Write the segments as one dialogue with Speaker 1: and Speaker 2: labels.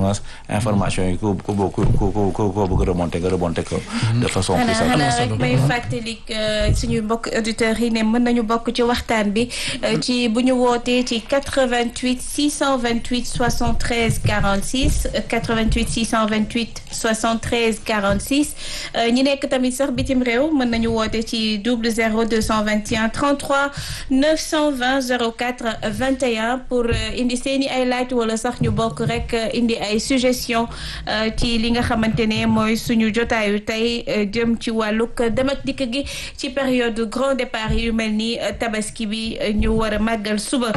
Speaker 1: moins information yi ku ku ku ku ku ku bëgg remonter nga remonter ko de façon plus
Speaker 2: xanaa
Speaker 1: simple.
Speaker 2: xanaa rek may fàttali suñu mbokk auditeurs yi ne mën nañu bokk ci waxtaan bi ci bu ñu wootee ci 88 628 73 46 88 628 73 46 ñi nekk tamit sax bitim réew mën nañu woote ci double 0 221 33 920 04 21 pour indi seeni ay laaj wala sax ñu bokk rek indi ay suggestion ci li nga xamante ne mooy suñu jotaayu tey jëm ci wàllug dem ak dikk gi ci période grand départ yu mel ni tabaski bi ñu war a màggal suba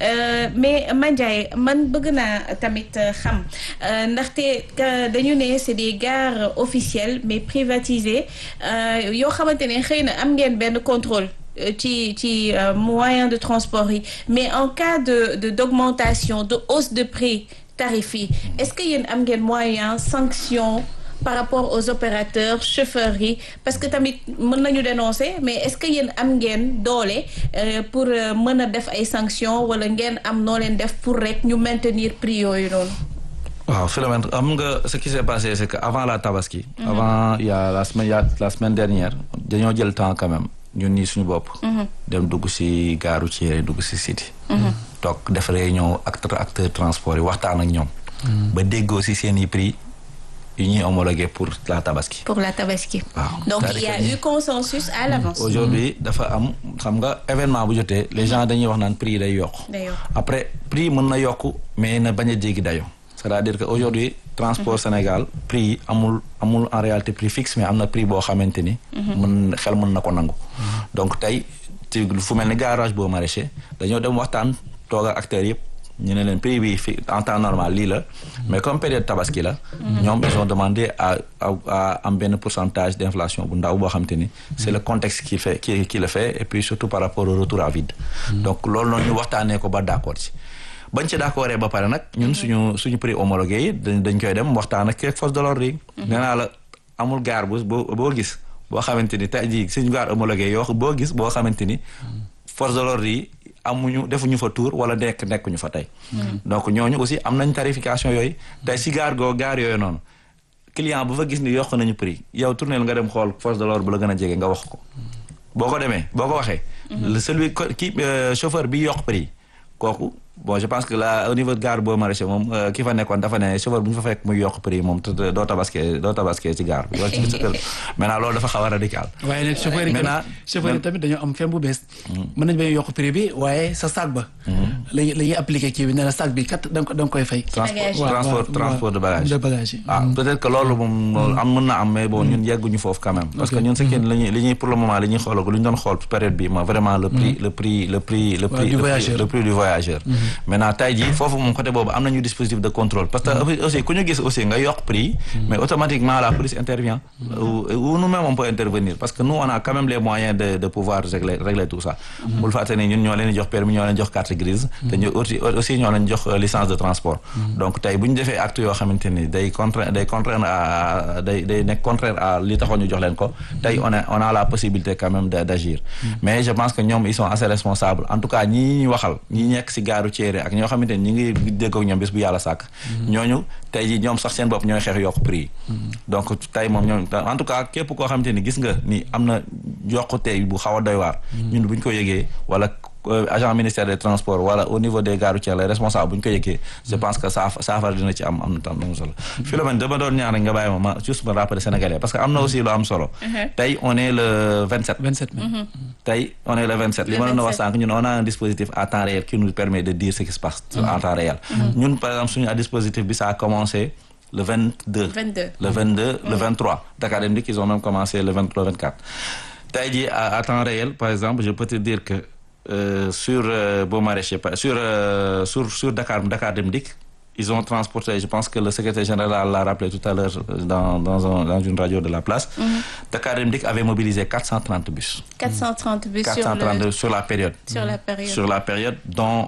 Speaker 2: mais Mandiaye man bëgg naa tamit xam ndaxte dañu ne c'est des gares officielles mais privatisées yoo xamante ne xëy na am ngeen benn contrôle ci ci moyen de transport yi mais en cas de de d'augmentation de hausse de prix tarif yi est-ce que yéen am ngeen moyen sanction par rapport aux opérateurs chauffeurs yi parce que tamit mën nañu dénoncer mais est-ce que yéen am ngeen doole pour mën a def ay sanctions wala ngeen am noo leen def pour rek ñu maintenir prix yooyu noonu.
Speaker 1: waaw Philomène am nga ce qui s'est passé c'est que avant la tabaski. avant il y a la semaine il y a la semaine dernière dañoo jël temps quand même ñun nii suñu bopp. dem dugg ci gaaru Thiéré dugg ci City. toog def réunion acteur acteur transport yi waxtaan ak ñoom. ba déggoo ci seen i prix yu ñuy homologué pour la tabaski.
Speaker 2: pour la tabaski.
Speaker 1: waaw
Speaker 2: donc il y a eu consensus à l'avance.
Speaker 1: aujourd'hui dafa am xam nga événement bu jotee les gens dañuy wax naan prix yi day yokk.
Speaker 2: day yokk
Speaker 1: après prix mën na yokk mais na bañ a jéggi dayoo. c'est-à-dire que aujourd'hui transport Sénégal prix yi amul amul en réalité prix fixe mais am na prix boo xamante ni. mën xel mën na ko nangu. donc tey ci fu mel ni garage boo maraîcher dañoo dem waxtaan toog ak acteurs yëpp ñu ne leen prix bi fi en temps normal lii la. mais comme période tabaski la. ñoom ils ont demandé à à am benn pourcentage d'inflation bu ndaw boo xamante ni. c'est le contexte qui fait qui qui le fait et puis surtout par rapport au retour à vide. donc loolu noonu ñu waxtaanee ko ba d'accord ci. bañ ci d'accord ba pare nag ñun suñu suñu prix homologué yi dañ koy dem waxtaan ak force de l'ordre yi. nee naa la amul gaar bu boo boo gis boo xamante ni tey jii suñu gaar homologué yoo boo gis boo xamante ni force de l'ordre yi amuñu defuñu fa tour wala nekk nekkuñu fa tey. donc ñooñu aussi am nañ tarification yooyu tey si gaar goo gaar yooyu noonu client bu fa gis ni yokk nañu prix yow tournel nga dem xool force de l'ordre bu la gën a jege nga wax ko. boo ko demee boo ko waxee. celui ki chauffeur bi yokk prix kooku. bon je pense que là au niveau de gare boo maraîcher moom ki fa nekkoon dafa ne chauffeur bu ñu fa fekk muy yokk prix moom doo tabaskee doo tabaskee ci gare bi wala ci sa kër maintenant loolu dafa xaw a radical
Speaker 3: waaye nag chauffeur yi
Speaker 1: maintenant
Speaker 3: chauffeur yi tamit dañoo am fen bu bees mën nañ bay yokk prix bi waaye sa sac ba lañu la ñuy appliqué kii bi ne la sac bi kat da nga da nga koy fay
Speaker 1: transport
Speaker 2: Bagage.
Speaker 1: transport transport de bagage
Speaker 3: de bagage yi
Speaker 1: ah peut-être que loolu moom loolu am mën na am mais bon ñun yegguñu foofu quand même parce que ñun ce qui li ñuy li ñuy pour le moment li ñuy xoolal lu ñu doon xool période bi ma vraiment le prix le prix le prix le
Speaker 3: Ouais,
Speaker 1: prix
Speaker 3: du
Speaker 1: le prix-
Speaker 3: voyageur.
Speaker 1: le prix du voyageur maintenant tey jii foofu moom côté boobu am nañu dispositif de contrôle parce que aussi ku ñu gis aussi nga yokk prix mais automatiquement la police intervient ou ou nous-mêmes on peut intervenir parce que nous on a quand même les moyens de de pouvoir régler régler tout ça bul fàtte ne ñun ñoo leen di jox permis ñoo leen jox carte grise te ñu aussi aussi ñoo leen jox euh, licence de transport donc tey bu ñu defee acte yoo xamante ni day contraire day contraire à day day nekk contraire à li taxoon ñu jox leen ko tey on a on a la possibilité quand même de d'agir mais je pense que ñoom ils sont assez responsables en tout cas ñii ñuy waxal ñi nekk ci gaaru Thiéré ak ñoo xamante ni ñi ngi dégg ak ñoom bés bu yàlla sàkk ñooñu tey ji ñoom sax seen bopp ñooy xeex yokk prix yi donc tey moom ñoom en tout cas képp koo xamante ni gis nga ni am na yokkute bu xaw a doy waar ñun bu ñu ko yëgee wala euh, agent ministère des transports wala au niveau des gares routières les responsables bu ñu ko yëgee je pense que saaf saafara dina ci am am na tam am solo Philomène dama doon ñaan rek nga bàyyi ma ma juste ma rappeler sénégalais parce que am na aussi lu am solo tey on est le 27
Speaker 3: 27 mai
Speaker 1: tey on est le 27 li
Speaker 2: Le
Speaker 1: ma doon wax
Speaker 2: 27.
Speaker 1: sànq ñun on a un dispositif à temps réel qui nous permet de dire ce qui se passe en temps réel ñun par exemple suñu dispositif bi ça a commencé le 22
Speaker 2: 22.
Speaker 1: le 22 le 23 Dakar Dem Dikk ils ont même commencé le 23 le 24 tey jii à, à temps réel par exemple je peux te dire que euh, sur euh, Beaux Maraîchers par- sur euh, sur sur Dakar Dakar Dem Dikk ils ont transporté je pense que le secrétaire général l'a rappelé tout à l'heure euh, dans dans un- dans une radio de la place Dakar Dem Dikk avait mobilisé 430 bus
Speaker 2: 430 bus sur,
Speaker 1: 432
Speaker 2: le,
Speaker 1: sur la période
Speaker 2: sur la période.
Speaker 1: sur la période dont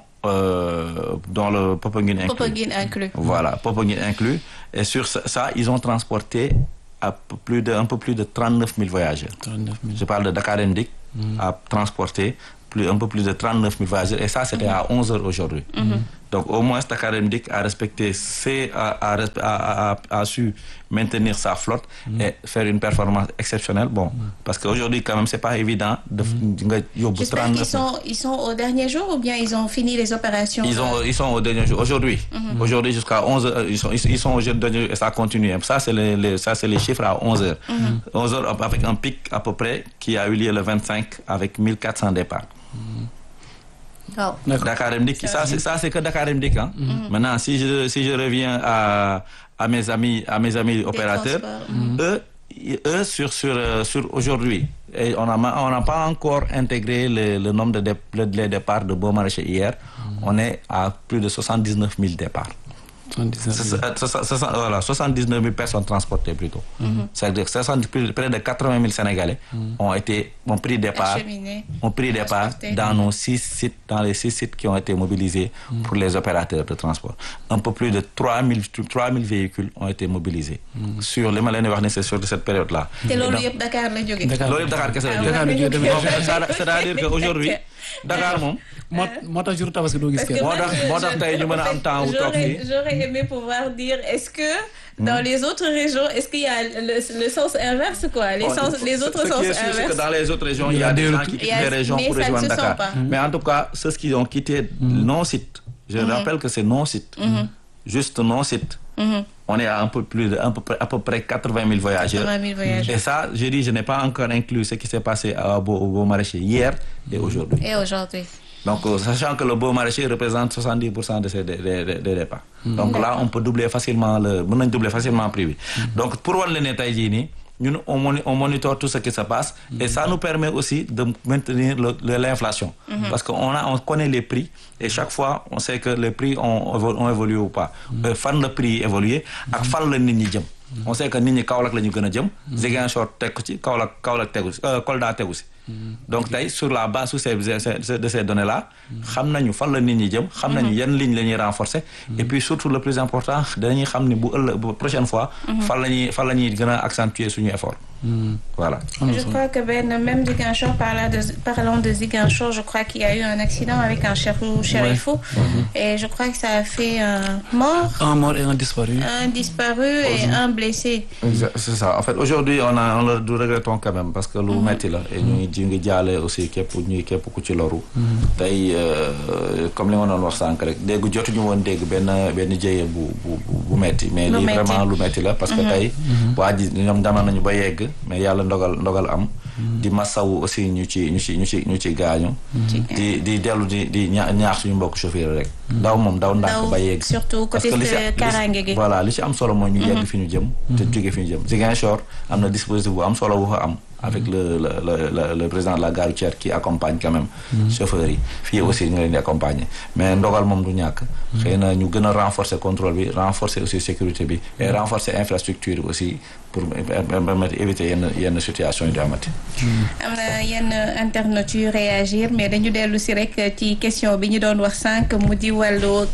Speaker 1: euh, dont le Popenguine inclus
Speaker 2: Popenguine inclus.
Speaker 1: voilà Popenguine inclus et sur ça, ça, ils ont transporté à p- plus de un peu plus de 39 000 voyageurs
Speaker 3: 39 000
Speaker 1: je parle de Dakar Dem Dikk a transporté plus un peu plus de 39 000 voyageurs et ça c'était à 11 heures aujourd'hui donc au moins Dakar Dem Dikk a respecté ses a a respe- a a a su maintenir sa flotte et faire une performance exceptionnelle bon parce que aujourd'hui quand même c'est pas évident de nga yóbbu
Speaker 2: J'espère
Speaker 1: 39
Speaker 2: qu'ils sont, ils sont au dernier jour ou bien ils ont fini les opérations
Speaker 1: Ils, ont, ils sont au dernier jour. Aujourd'hui, aujourd'hui jusqu'à 11 heures, ils sont, ils, ils sont au dernier jour et ça continue. Ça, c'est les, les- ça, c'est les chiffres à 11 heures. 11 heures avec un pic à peu près qui a eu lieu le 25 avec 1400 départs.
Speaker 2: waaw
Speaker 3: D'accord.
Speaker 1: Dakar Dem Dikk, ça, c'est, ça, c'est que Dakar Dem Dikk, hein. Maintenant, si je, si je reviens à, à mes amis, à mes amis opérateurs,
Speaker 2: transports,
Speaker 1: eux, eux, sur, sur, euh, sur aujourd'hui, et on n'a on n'a pas encore intégré le, le nombre de dé- le- les départs de Beaumarchais hier. On est à plus de 79 000 départs.
Speaker 3: 79
Speaker 1: C'est- c'est- c'est- c'est- voilà, 79 000 personnes transportées plutôt. C'est-à-dire que 60 plus- près de 80 000 Sénégalais ont été ont pris départ,
Speaker 2: Acheminés.
Speaker 1: ont pris départ
Speaker 2: Transportés.
Speaker 1: dans nos six sites, dans les six sites qui ont été mobilisés pour les opérateurs de transport. Un peu plus de 3 000, 3 000 véhicules ont été mobilisés sur les malins de c'est sur cette période-là.
Speaker 2: te
Speaker 1: Et
Speaker 2: loolu
Speaker 1: donc-
Speaker 2: yëpp Dakar la jóge
Speaker 3: Dakar.
Speaker 1: loolu yëpp Dakar kese la
Speaker 2: Ah,
Speaker 1: jógee.
Speaker 3: Dakar la jógee demee
Speaker 1: Donc, c'est- c'est-à-dire qu'aujourd'hui Dakar moom
Speaker 3: moo moo tax jour tabaski doo gis
Speaker 2: Parce que
Speaker 3: kenn.
Speaker 1: Moo
Speaker 2: moi,
Speaker 1: tax-
Speaker 2: je-
Speaker 1: moo tax
Speaker 2: je-
Speaker 1: tey ñu mën a am
Speaker 2: en fait,
Speaker 1: temps wu toog
Speaker 2: j'aurais-
Speaker 1: fii.
Speaker 2: J'aurais aimé pouvoir dire, est-ce que dans les autres régions, est-ce qu'il y a le, le sens inverse, quoi Les,
Speaker 1: Bon,
Speaker 2: sens, les
Speaker 1: ce-
Speaker 2: autres
Speaker 1: ce
Speaker 2: sens
Speaker 1: qui est sûr, c'est que
Speaker 2: inverses
Speaker 1: dans les autres régions, il y a
Speaker 3: Il y
Speaker 1: des
Speaker 3: a
Speaker 1: gens
Speaker 3: des
Speaker 1: qui
Speaker 2: Il y
Speaker 1: quittent
Speaker 2: a-
Speaker 1: les régions
Speaker 2: mais
Speaker 1: pour
Speaker 2: ça ne
Speaker 1: rejoindre
Speaker 2: se sent
Speaker 1: Dakar.
Speaker 2: pas.
Speaker 1: Mais en tout cas, ceux qui ont quitté non-site, je rappelle que c'est non-site, juste non-site. On est à un peu plus de, un peu près- à peu près 80 000 voyageurs.
Speaker 2: 80 000 voyageurs.
Speaker 1: Et ça, je dis, je n'ai pas encore inclus ce qui s'est passé à Beau, au Beau Maraîcher hier et aujourd'hui.
Speaker 2: Et aujourd'hui
Speaker 1: Donc, euh, sachant que le beau maraîcher représente 70% de ces dé- dé- dé- des départs. Donc là, on peut doubler facilement le, mën nañ doubler facilement prix bi. Donc, pour wan la ne tey jii nii, ñun on, moni- on monitor tout ce qui se passe et ça nous permet aussi de maintenir le- le- l'inflation. Parce qu'on a, on connaît les prix et chaque fois, on sait que les prix ont, évo- ont évolué ou pas. Euh, fan le prix évolué ak fan la nit ñi jëm. On sait que nit ñi Kaolack la ñu gën a jëm. Ziguinchor teg ko ci Kaolack Kaolack tegu si euh, Kolda tegu si. donc tey sur la base de ces ces- de ces données là xam nañu fan la nit ñi jëm xam nañu yan ligne la ñuy renforcer et puis surtout le plus important danañuy xam ni bu ëllëg bu prochaine fois fan la ñuy fan la ñuy gën a accentuer suñu effort voilà
Speaker 2: Je crois que Ben, même Ziguinchor, parlant de, parlant de Ziguinchor, je crois qu'il y a eu un accident avec un chérifou, chérifou et je crois que ça a fait un mort,
Speaker 3: un mort et un disparu.
Speaker 2: un disparu et un blessé.
Speaker 1: c'est ça en fait aujourd'hui on a on le regrettons quand même parce que lu metti la et ñu ngi ji ngi jaale aussi képp ñuy képp ku ci loru tey euh, comme li ma doon wax sànq rek dégg jotuñu woon dégg benn benn jëye bu bu bu bu metti mais
Speaker 2: Lu
Speaker 1: lii
Speaker 2: metti.
Speaker 1: vraiment lu metti la parce que tey waa ji ñoom dama nañu ba yegg mais yàlla ndogal ndogal am di masawu aussi ñu ci ñu ci ñu ci ñu ci gaañu di di dellu di di ña- ñaax suñu mbokk chauffeur rek daw moom daw ndànk
Speaker 2: Daw,
Speaker 1: ba yegg
Speaker 2: surtout
Speaker 1: Parce
Speaker 2: côté
Speaker 1: que li ci-
Speaker 2: euh,
Speaker 1: li ci-
Speaker 2: kaaraange gi.
Speaker 1: voilà li ci am solo mooy ñu yegg fi ñu jëm te jóge fi ñu jëm Ziguinchor am na dispositif bu am solo bu fa am avec le le le le, le président de la gare routière qui accompagne quand même chauffeurs yi fii aussi ñu leen di accompagner mais ndogal moom du ñàkk xëy na ñu gën a renforcer contrôle bi renforcer aussi sécurité bi et renforcer infrastructure bi aussi pour permettre éviter yenn yenn situation yi di amati
Speaker 2: am na yenn internautes yu réagir mais dañu dellu si rek ci question bi ñu doon wax sànq mu di wàllu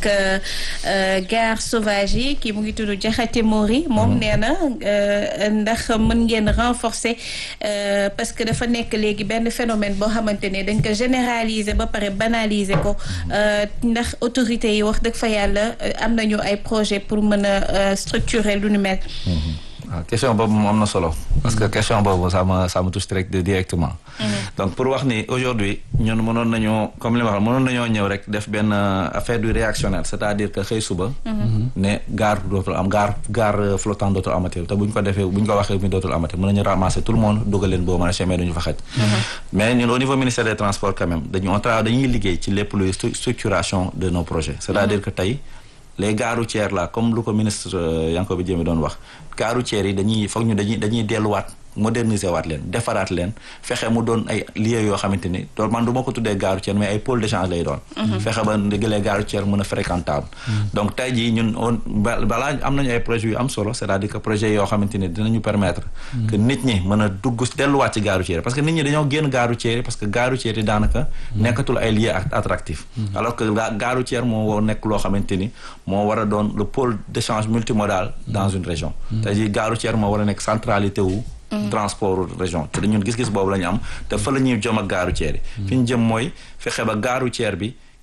Speaker 2: gare sauvage yi kii mu ngi tudd Jaxate Mori moom nee na euh, ndax mën ngeen renforcer euh, parce que dafa nekk léegi benn phénomène boo xamante ne dañ ko généraliser ba pare banaliser ko euh, ndax autorités yi wax dëgg fa yàlla euh, am nañu ay projet pour mën a euh, structurer lu nu mel
Speaker 1: waaw question boobu moom am na solo parce que question boobu ça me ça me touche direct directement donc pour wax ni aujourd'hui ñun mënoon nañoo comme li ma wax mënoon nañoo ñëw rek def benn euh, affaire du réactionnaire c'est-à-dire que xëy suba ne gare dootul am gare gare flottant dootul amati te bu ñu ko defee bu ñu ko waxee mi dootul amati mën nañu ramasser tout le monde dugal leen boo maraîcher mais duñu fa xaj mais ñun au niveau ministère des transports quand même dañu on travaille dañuy liggéey ci lépp luy stru- structuration de nos projets c'est-à-dire que tey les gares routières là comme lu ko ministre euh, Yankhoba Diémé doon wax gares routières yi dañuy foog ñu dañuy dañuy delluwaat moderniser waat leen defaraat leen fexe mu doon ay lieux yoo xamante ni doon man du ma ko tuddee gare routière mais ay pôle d'échange lay doon fexe ba léegi les gares routières mën a fréquentable donc tey jii ñun on ba- balaa am nañu ay projets yu am solo c'est-à-dire que projet yoo xamante ni dinañu permettre que nit ñi mën a dugg delluwaat ci gare routière parce que nit ñi dañoo génn gare routière yi parce que gare routière yi daanaka nekkatul ay lieux at- attractifs alors que ga- gare routière moo war nekk loo xamante ni moo war a doon le pôle d'échange multimodal dans une région tey jii gare routière moo war a nekk centralité wu transport région te ñun gis-gis boobu la ñu am te fa la ñuy jëm ak gare routière yi fi ñu jëm mooy fexe ba gare routière bi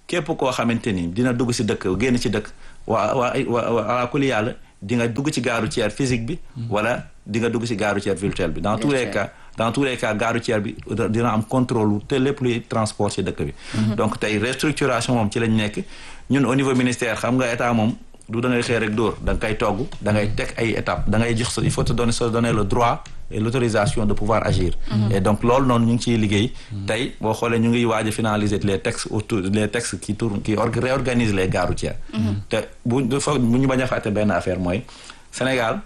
Speaker 1: képp koo xamante ni dina dugg si dëkk génn ci dëkk waa waa waa waa kuli yàlla di nga dugg ci gare routière physique bi wala di nga dugg ci gare routière virtuelle bi dans tous les cas dans tous les cas gare routière bi dina am contrôle te lépp luy transport ci dëkk bi donc tey restructuration moom ci lañ nekk ñun au niveau ministère xam nga état moom du da ngay xëy rek dóor da nga koy togg da ngay teg ay étapes da ngay jox sa il faut te donner se donner le droit et l'autorisation de pouvoir agir et donc loolu noonu ñu ngi ciy liggéey tey boo xoolee ñu ngi waaj a finaliser les textes autour les textes qui tournent qui réorganisent les gares routières te bu foog bu ñu bañ a fàtte benn affaire mooy Sénégal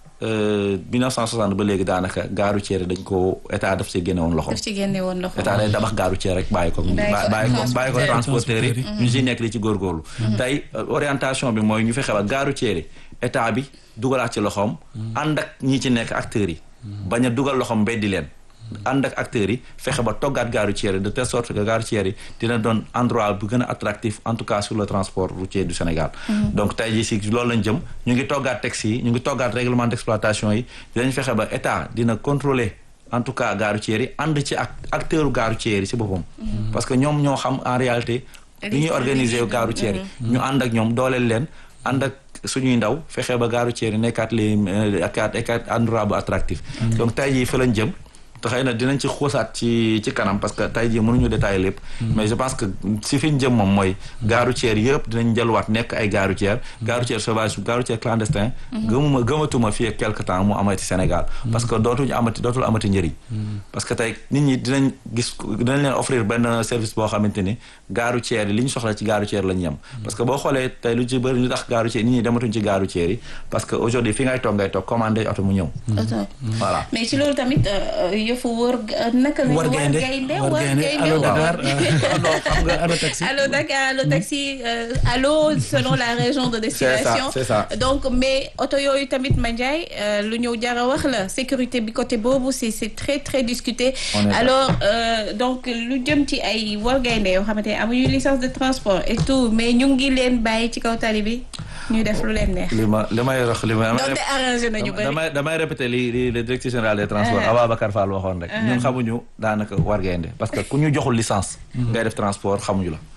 Speaker 1: 1960 ba léegi daanaka gare routière dañ ko état daf ci génne woon loxo
Speaker 2: daf ci génne woon loxo
Speaker 1: état day tabax gare routière rek bàyyi ko bàyyi ko bàyyi ko transporteurs yi ñu ci nekk li ci góorgóorlu tey orientation bi mooy ñu fexe ba gare routière état bi dugalaat ci loxoom ànd ak ñi ci nekk acteurs yi bañ a dugal loxoom mbeddi leen ànd ak acteurs yi fexe ba toggaat gare routière yi de telle sorte que gare routière yi dina doon endroit bu gën a attractif en tout cas sur le transport routier du Sénégal donc tey jii si loolu lañ jëm ñu ngi toggaat texte yi ñu ngi toggaat règlement d'exploitation yi dinañ fexe ba état dina contrôler en tout cas gare routière yi ànd ci ak acteur gare routière yi si boppam parce que ñoom ñoo xam en réalité li ñuy organiser gare routière yi ñu ànd ak ñoom dooleel leen ànd ak suñuy ndaw fexe ba gare routière yi nekkaat les akaat akaat endroit bu attractif donc tey jii fa lañ jëm te xëy na dinañ ci xuusaat ci ci kanam parce que tey jii mënuñu détailler lépp mais je pense que si fi ñu jëm moom mooy gare routière yëpp dinañ jëluwaat nekk ay gare routière gare routière sauvage gare routière clandestin gëmuma gëmatuma fii ak quelque temps mu amati Sénégal parce que dootuñu amati dootul amati njëriñ parce que tey nit ñi dinañ gis dinañ leen offrir benn service boo xamante ni gare routière yi li ñu soxla ci gare routière la ñu yem parce que boo xoolee tey lu ci bëri ñu tax gare routière nit ñi dematuñ ci gare routière yi parce que aujourd'hui fi ngay toog ngay toog commandé oto mu ñëw voilà
Speaker 2: mais ci loolu tamit yëfu wër naka la
Speaker 3: war gaynde
Speaker 2: war gaynde
Speaker 3: allo Dakar xam nga allo taxi
Speaker 2: allo Dakar allo taxi allo selon la région de destination
Speaker 1: c'est ça
Speaker 2: donc mais oto yooyu tamit Mandiaye lu ñëw jara wax la sécurité bi côté boobu c'est c'est très très discuté alors donc lu jëm ci ay war gaynde yoo xamante ne amuñu licence de transport et tout mais ñu ngi leen bàyyi ci kaw tali bi ñu def lu leen neex
Speaker 1: li ma li may wax li ma
Speaker 2: donc arrangé nañu bëri
Speaker 1: damay damay répéter li li le directeur général des transports Ababacar Fall waxoon rek ñun xamuñu daanaka war gaynde parce que ku ñu joxul licence ngay def transport xamuñu la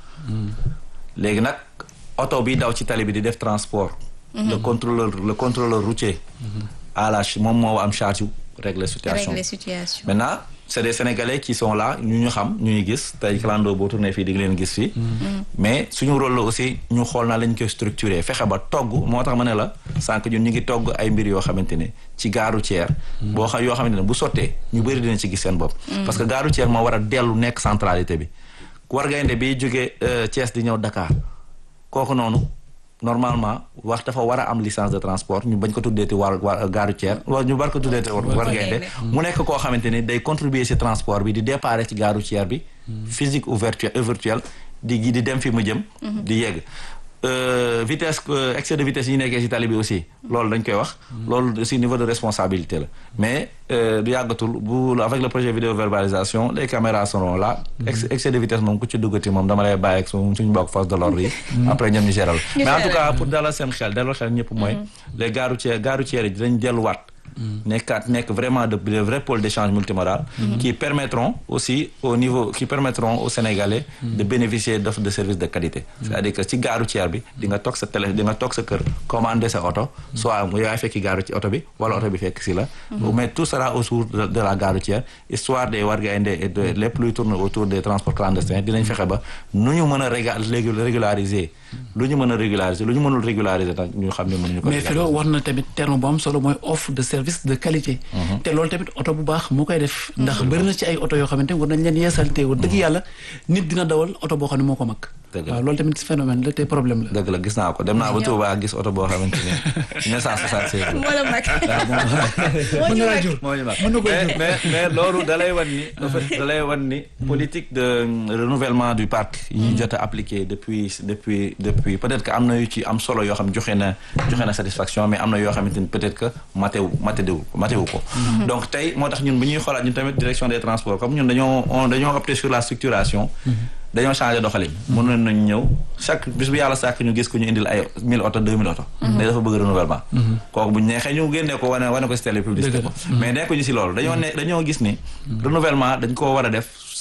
Speaker 1: léegi nag oto bi daw ci tali bi di def transport le contrôleur le contrôleur routier à la moom moo am charge régler situation
Speaker 2: régler situation
Speaker 1: maintenant c'est des sénégalais qui sont là ñu ñu xam ñu ñu gis tey clando boo tourné fii di nga leen gis fii mais suñu rôle la aussi ñu xool naa lañ koy structuré fexe ba togg moo tax ma ne la sànq ñun ñu ngi togg ay mbir yoo xamante ne ci gare routière boo xam yoo xamante ne bu sottee ñu bëri dinañ ci gis seen bopp parce que gare routière moo war a dellu nekk centralité bi war gaynde bi jógee Thiès di ñëw Dakar kooku noonu normalement wax dafa war a am licence de transport ñu bañ ko tuddeeti war war gare routière wala ñu bar ko tuddeeti war gaynde mu nekk koo xamante ni day contribuer ci transport bi di départ ci gare routière bi physique ou virtuel di di dem fi mu jëm di yegg vitesse excès de vitesse yi nekkee ci tali bi aussi loolu dañ koy wax loolu aussi niveau de responsabilité la mais du yàggatul bu avec le projet vidéo verbalisation les caméras seront là excès de vitesse moom ku ci duggati moom dama lay bàyyi ak suñu mbokk force de l'ordre yi après ñoom ñu géral mais en tout cas pour dalal seen xel dalal xel ñëpp mooy les gares routières gares routières yi dinañ delluwaat nekkaat nekk vraiment de de vrais pôles d'échange multimodal qui permettront aussi au niveau qui permettront aux Sénégalais de bénéficier d'offres de services de qualité c'est-à-dire que ci gare routière bi di nga toog sa télé di nga toog sa kër commander sa oto soit mu yaay fekki gare ci oto bi wala oto bi fekk si la mais tout sera autour de la gare routière histoire des wargaynde et de lépp luy tourner autour des transports clandestins dinañ fexe ba nu ñu mën a régulariser lu ñu mën a régulariser lu ñu mënul régulariser nag ñu xam ne mënuñu ko
Speaker 3: mais Philo war na tamit terme bu am solo mooy offre de service de qualité te loolu tamit oto bu baax moo koy def ndax bëri na ci ay oto yoo xamante war nañ leen yeesalte war dëgg yàlla nit dina dawal oto boo xam ne moo ko mag waaw loolu tamit phénomène la te problème la
Speaker 1: dëgg la gis naa ko dem naa ba Touba gis oto boo xamante ne neuf cent soixante-seize
Speaker 2: moo la mag
Speaker 3: mën na laa jur
Speaker 1: moo ñu mag
Speaker 3: mën na koy
Speaker 1: mais
Speaker 3: jur
Speaker 1: mais mais loolu da lay wan ni en fait da lay wan ni politique de renouvellement du parc yi jot a appliqué depuis depuis depuis peut-être que am na yu ci am solo yoo xam joxe na joxe na satisfaction mais am na yoo xamante ni peut-être que matewu matewu matewu ko donc tey moo tax ñun bu ñuy xoolaat ñun tamit direction des transports comme ñun dañoo on dañoo opté sur la structuration dañoo changé doxalin mënoon nañu ñëw chaque bis bu yàlla sàkk ñu gis ko ñu indil ay mille oto deux mille oto ne dafa bëgg renouvellement kooku bu ñu neexee ñu génnee ko wane wane ko si télé publicité ko mais nekkuñu si loolu dañoo ne dañoo gis ni renouvellement dañ koo war a def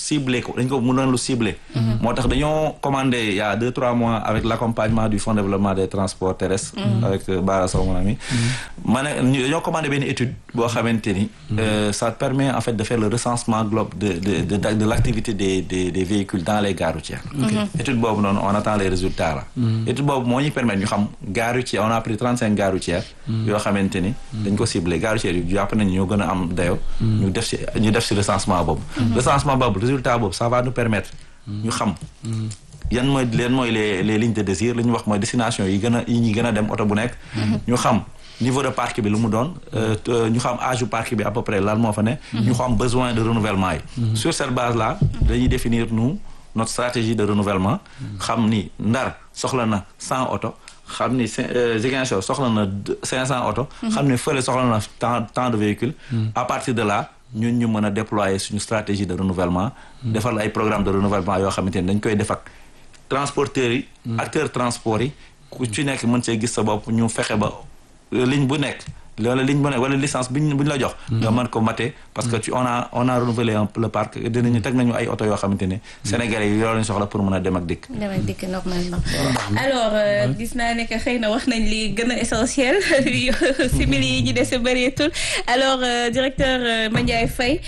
Speaker 1: ciblé ko dañ ko mënoon lu ciblé moo tax dañoo commandé il y a deux trois mois avec l'accompagnement du fonds de développement des transports terrestres avec Bara Sow mon ami ma ne ñu dañoo commandé benn étude boo xamante ni ça permet en fait de faire le recensement globe de de de de l'activité des des des véhicules dans les gares routières étude boobu noonu on attend les résultats là étude boobu moo ñu permettre ñu xam gares routières on a pris trente cinq gares routières yoo xamante ni dañ ko ciblé gares routières yu jàpp nañu ñoo gën a am dayo ñu def ci ñu def ci recensement boobu recensement boobu résultat boobu ça va nous permettre ñu xam yan mooy leen mooy les les lignes de désir li ñu wax mooy destination yi gën a yi ñuy gën a dem oto bu nekk ñu xam niveau de parc bi lu mu doon ñu xam âge du parc bi à peu près lan moo fa ne ñu xam besoin de renouvellement yi sur cette base là dañuy définir nous notre stratégie de renouvellement xam ni Ndar soxla na cent oto xam ni Ziguinchor soxla na cinq cent oto xam ni fële soxla na tant tant de véhicules à partir de là ñun ñu mën a déployer suñu stratégie de renouvellement defal ay programme de renouvellement yoo xamante ni dañ koy def ak transporteurs yi acteurs transport yi ku ci nekk mën see gis sa bopp ñu fexe ba ligne bu nekk wala ligne bu nekk wala licence bi ñu bu ñu la jox nga mën ko mater parce que tu on a on a renouvelé le parc dinañu teg nañu ay oto yoo xamante ne sénégalais yi loolu lañu soxla pour mën a dem ak dikk
Speaker 2: dem ak dikk normalement alors gis naa ne que xëy na wax nañ li gën a essentiel simili yi ñu dese bëreetul alors directeur Mandiaye Faye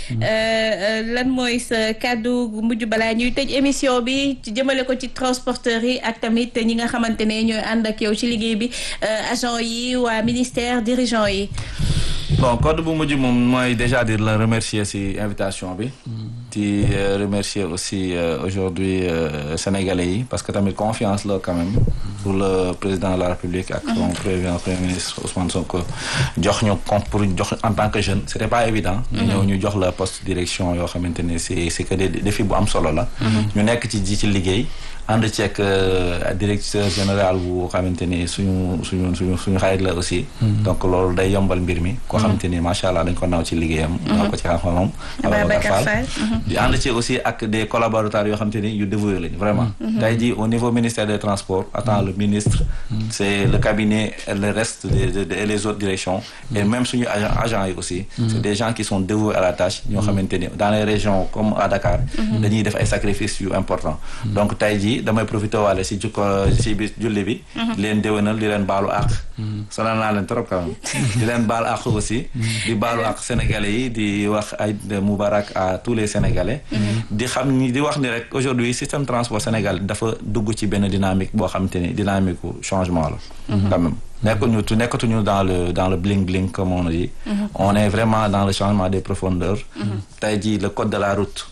Speaker 2: lan mooy sa kàddu mujj balaa ñuy tëj émission bi jëmale ko ci transporteurs yi ak tamit ñi nga xamante ne ñooy ànd ak yow ci liggéey bi agent yi waa ministère dirigeant yi
Speaker 1: bon code bu mujj moom mooy déjà dire la remercier ci invitation bi di remercier aussi aujourd'hui sénégalais yi parce que tamit confiance la quand même pour le président de la république ak son président premier ministre Ousmane Sonko jox ñu comme pour jox en tant que jeune c'était pas évident ñu ñëw ñu jox la poste direction yoo xamante ne c'est c'est que des défis bu am solo la ñu nekk ci ji ci liggéey ànd ceeg directeur général bu xamante ni suñu suñu suñu suñu xarit la aussi donc loolu day yombal mbir mi koo xamante ni macha allah dañ ko naw ci liggéeyam naw ko ci xam-xamam Ababacar Fall di ànd ci aussi ak des collaborateurs yoo xamante ni yu dévoué lañu vraiment tey jii au niveau ministère des transports attend le ministre c'est le cabinet et le reste et les autres directions et même suñu agent agents yi aussi c'est des gens qui sont dévoués à la tâche ñoo xamante ni dans les régions comme à Dakar dañuy def ay sacrifices yu importants donc tey jii damay profité waale si jukko si bi julli bi di leen déwénal di leen baalu àq sonal naa leen trop quand même di leen baalu àq aussi di baalu àq sénégalais yi di wax ay moubarak à tous les sénégalais di xam ni di wax ni rek aujourd'hui système transport sénégal dafa dugg ci benn dynamique boo xamante ni dynamique changement la quand même nekkuñu tu nekkatuñu dans le dans le bling bling comme on dit on est vraiment dans le changement des profondeurs tey jii le code de la route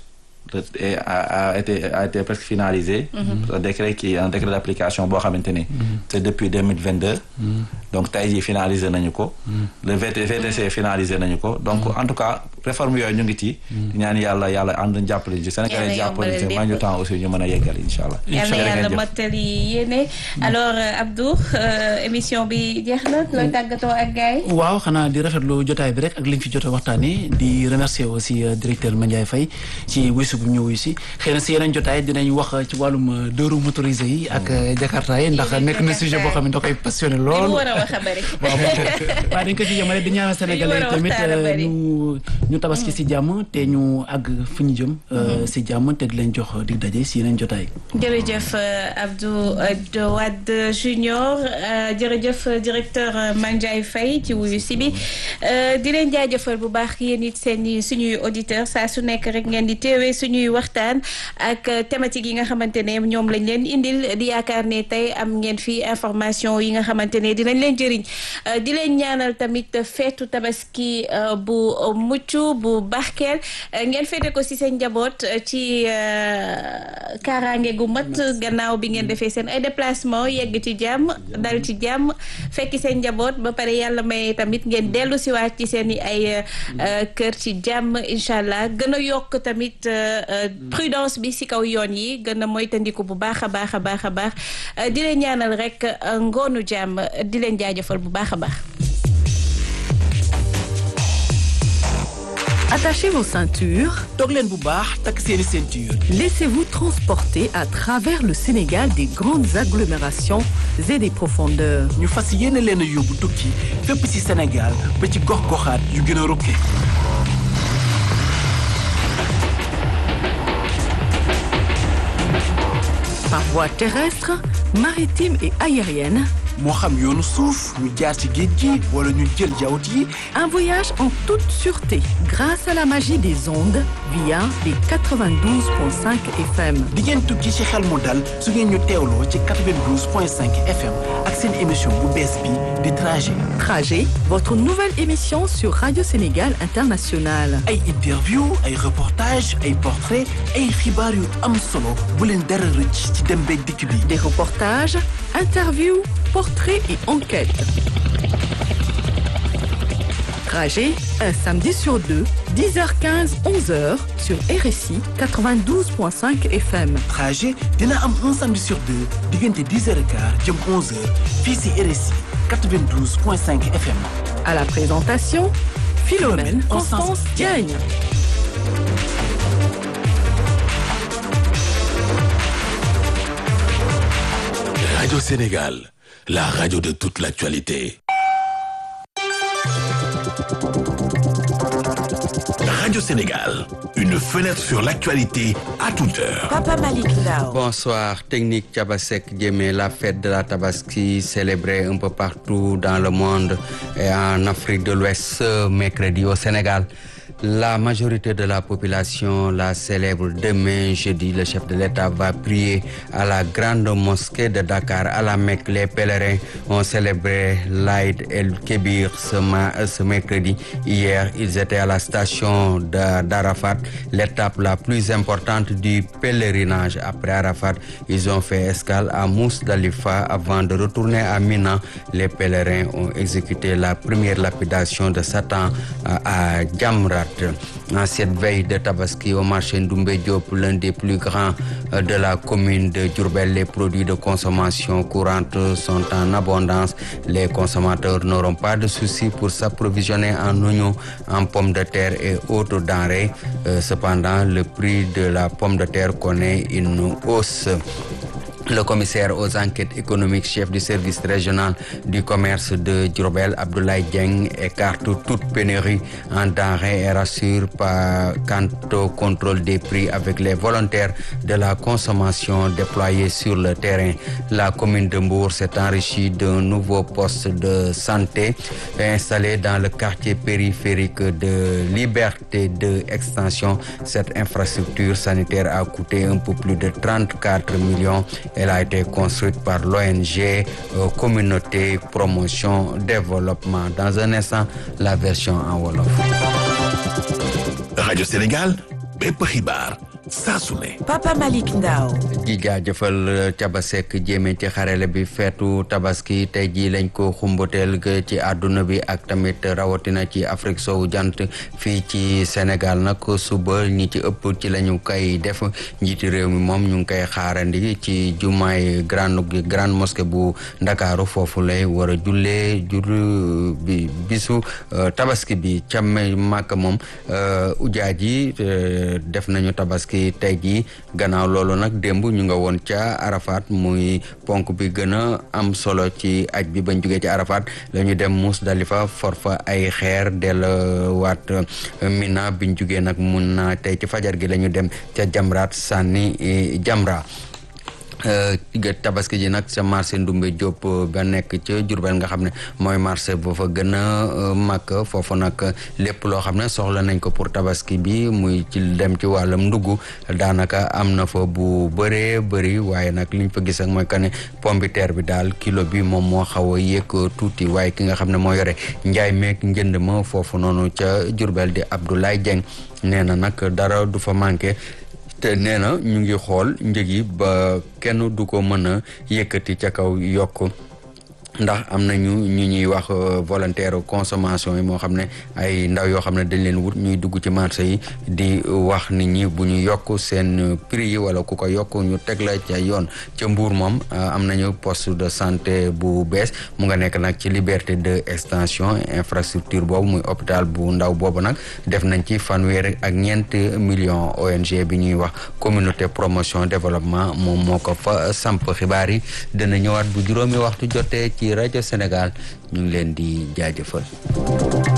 Speaker 1: et a, a été a été presque finalisé. un décret qui un décret d'application boo xamante ni. c'est depuis deux mille vingt deux. donc tey jii finalisé nañu ko. le VT VTC finalisé nañu ko donc en tout cas réforme yooyu ñu ngi ci. ñaan yàlla yàlla ànd jàppale ci Sénégal jàppale ci ma ñu temps aussi ñu mën a yeggal incha allah.
Speaker 2: incha allah yàlla mottali yéene alors Abdou émission bi jeex na looy tàggatoo ak gars yi.
Speaker 3: waaw xanaa di rafetlu jotaay bi rek ak liñ fi jot a waxtaanee di remercier aussi directeur Mandiaye Faye ci wuyu bu ñëw si xëy na si yeneen jotaay dinañ wax ci wàllum deux roues motorisées yi ak jakarta yi ndax nekk na sujet boo xam ne da koy passionné lool
Speaker 2: war a wax a bëri
Speaker 3: waaw waaw dañ ko ci jëmale di ñaanal sénégalais tamit ñu ñu tabaski si jàmm te ñu àgg fu ñu jëm si jàmm te di leen jox dig daje si yeneen jotaay
Speaker 2: jërëjëf Abdou Wade Junior jërëjëf directeur Mandiaye Faye ci wuyu si bi di leen jaajëfal bu baax yéen it seen suñuy auditeur saa su nekk rek ngeen di teewee suñuy waxtaan ak thématique yi nga xamante ne ñoom lañ leen indil di yaakaar ne tey am ngeen fi information yi nga xamante ne dinañ leen jëriñ di leen ñaanal tamit feetu tabaski bu mucc bu barkeel ngeen feete ko ci seen njaboot ci kaaraange gu mat gannaaw bi ngeen defee seen ay déplacement yegg ci jàmm dal ci jàmm fekki seen njaboot ba pare yàlla may tamit ngeen dellu siwaat ci seen i ay kër ci jàmm incha allah gën a yokk tamit prudence bi ci kaw yoon yi gën a moytandiku bu baax a baax a baax a baax di leen ñaanal rek ngoonu jàmm di leen jaajëfal bu baax a baax.
Speaker 4: Attachez vos ceintures.
Speaker 3: toog leen bu baax takk seeni ceinture.
Speaker 4: Laissez-vous transporter à travers le Sénégal des grandes agglomérations et des profondeurs.
Speaker 3: ñu fas yéene leen a yóbbu tukki fépp ci Sénégal ba ci gox-goxaat yu gën a rukke.
Speaker 4: par voie terrestre, maritime et aérienne,
Speaker 5: moo xam yoonu suuf ñu jaar ci géej gi wala ñu jël jawut yi
Speaker 4: un voyage en toute sûreté grâce à la magie des ondes via les 92.5 FM.
Speaker 5: di ngeen tukki ci xel mu dal su ngeen ñu teewloo ci 92.5 FM ak seen émission bu bees bi di trajet
Speaker 4: Trajet, votre nouvelle émission sur Radio Sénégal International.
Speaker 5: ay interview ay reportage ay portrait ay xibaar yu am solo bu leen dara rëcc ci dem beeg dikk bi
Speaker 4: Des reportages, interviews, portraits et enquêtes. Trajet, un samedi sur deux, 10h15, 11h sur RSI 92.5 FM.
Speaker 5: trajet dina am un samedi sur deux diggante 10h15 jëm 11h fii si RSI 92.5 FM
Speaker 4: À la présentation, Philomène Constance Diagne.
Speaker 6: Radio Sénégal, la radio de toute l'actualité. Radio Sénégal, une fenêtre sur l'actualité à toute heure.
Speaker 7: Papa Malik Ndao.
Speaker 8: Bonsoir, technique Tchabasek Djemé, la fête de la Tabaski célébrée un peu partout dans le monde et en Afrique de l'Ouest ce mercredi au Sénégal. La majorité de la population la célèbre demain, jeudi. Le chef de l'État va prier à la grande mosquée de Dakar, à la Mecque. Les pèlerins ont célébré l'Aïd el-Kébir ce, ma- ce mercredi. Hier, ils étaient à la station de- d'Arafat, l'étape la plus importante du pèlerinage. Après Arafat, ils ont fait escale à Mousdalifa avant de retourner à Mina. Les pèlerins ont exécuté la première lapidation de Satan euh, à Djamrat. En cette veille de Tabaski au marché Ndoumbe Diop, l'un des plus grands euh, de la commune de Djurbel, les produits de consommation courante sont en abondance. Les consommateurs n'auront pas de soucis pour s'approvisionner en oignons, en pommes de terre et autres denrées. Euh, cependant, le prix de la pomme de terre connaît une hausse. Le commissaire aux enquêtes économiques, chef du service régional du commerce de Djurbel, Abdoulaye Dieng, écarte toute pénurie en denrées et rassure pas quant au contrôle des prix avec les volontaires de la consommation déployés sur le terrain. La commune de Mbour s'est enrichie d'un nouveau poste de santé installé dans le quartier périphérique de Liberté de Extension. Cette infrastructure sanitaire a coûté un peu plus de 34 millions. Elle a été construite par l'ONG euh, Communauté Promotion Développement. Dans un instant, la version en Wolof.
Speaker 6: Radio Sénégal, bépp xibaar saa su ne.
Speaker 7: Papa Malik Ndao.
Speaker 8: di jaajëfal Tabasek jéeme ci xarale bi feetu tabaski tey jii lañ ko xumbateel ga ci àdduna bi ak tamit rawatina ci Afrique sowu jant fii ci Sénégal nag suba ñi ci ëpp ci la ñu koy def njiiti réew mi moom ñu ngi koy xaarandi ci jumaay grande grande mosquée bu Ndakaaru foofu lay war a jullee jur bi bisu euh, tabaski bi ca màkk moom euh, ujaaj yi euh, def nañu tabaski tey jii gannaaw loolu nag démb ñu nga woon ca Arafat muy ponk bi gën a am solo ci aj bi bañ jógee ci Arafat la ñu dem Musdalifa for fa ay xeer delluwaat Mina biñ jógee nag mun na tey ci fajar gi la ñu dem ca Jamraat sànni eh, Jamra ga tabaski ji nag sa marché Ndumbe Diop ba nekk ca Jurbel nga xam ne mooy marché ba fa gën a mag foofu nag lépp loo xam ne soxla nañ ko pour tabaski bi muy ci dem ci wàllum ndugg daanaka am na fa bu bëree bëri waaye nag liñ fa gis ak mooy que ne pombiteer bi daal kilo bi moom moo xaw a yéeg tuuti waaye ki nga xam ne moo yore njaay meeg njënd ma foofu noonu ca Jurbel di Abdoulaye Dieng nee na nag dara du fa manqué te nee na ñu ngi xool njëg yi ba kenn du ko mën a yëkkati ca kaw yokk ndax am nañu ñu ñuy wax volontaire consommation yi moo xam ne ay ndaw yoo xam ne dañ leen wut ñuy dugg ci marché yi di wax nit ñi bu ñu yokk seen prix yi wala ku ko yokk ñu teg la ca yoon ca Mbour moom am nañu poste de santé bu bees mu nga nekk nag ci liberté de extension infrastructure boobu muy hôpital bu ndaw boobu nag def nañ ci fanweer ak ñeent million ONG bi ñuy wax communauté promotion développement moom moo ko fa samp xibaar yi dana ñëwaat bu juróomi waxtu jotee ci rajo Sénégal ñu ngi leen di jaajëfal